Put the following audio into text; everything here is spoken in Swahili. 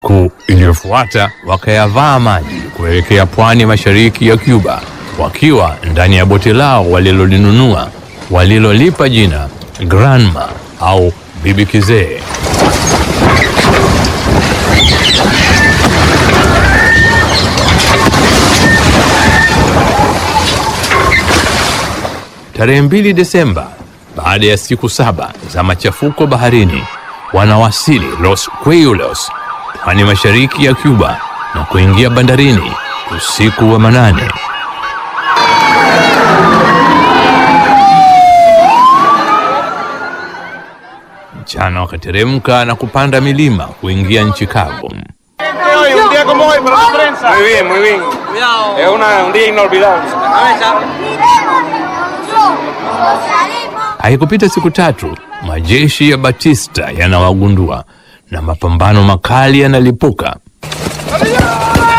Siku iliyofuata wakayavaa maji kuelekea pwani mashariki ya Cuba, wakiwa ndani ya boti lao walilolinunua walilolipa jina Granma au Bibi Kizee. Tarehe mbili Desemba, baada ya siku saba za machafuko baharini, wanawasili Los Cuellos, pwani mashariki ya Cuba na kuingia bandarini usiku wa manane. Mchana wakateremka na kupanda milima kuingia nchi kavu. Hoy, un día como hoy para la prensa. Muy bien, muy bien. Es una- un día inolvidable. Haikupita siku tatu, majeshi ya Batista yanawagundua na mapambano makali yanalipuka